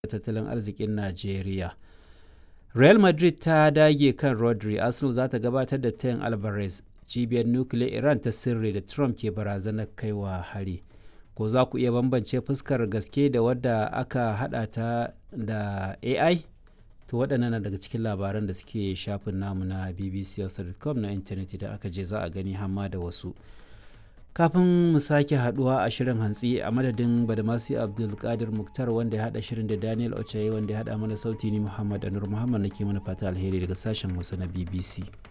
tattalin arzikin Najeriya. Real Madrid ta dage kan Rodri, Arsenal za ta gabatar da tayin Alvarez, cibiyar nukiliyar Iran ta sirri da Trump ke barazanar kaiwa hari. Ko za ku iya bambance fuskar gaske da wadda aka hada ta da AI? To waɗannan na daga cikin labaran da suke shafin namu na bbc.com na intanet idan aka je za a gani hamma da wasu. Kafin mu sake haduwa a shirin hantsi a madadin Badamasi Abdulkadir Muktar wanda ya hada shirin da Daniel Ochaye wanda ya hada mana sauti ni Muhammad Anur Muhammad nake mana fata alheri daga sashen Hausa na BBC.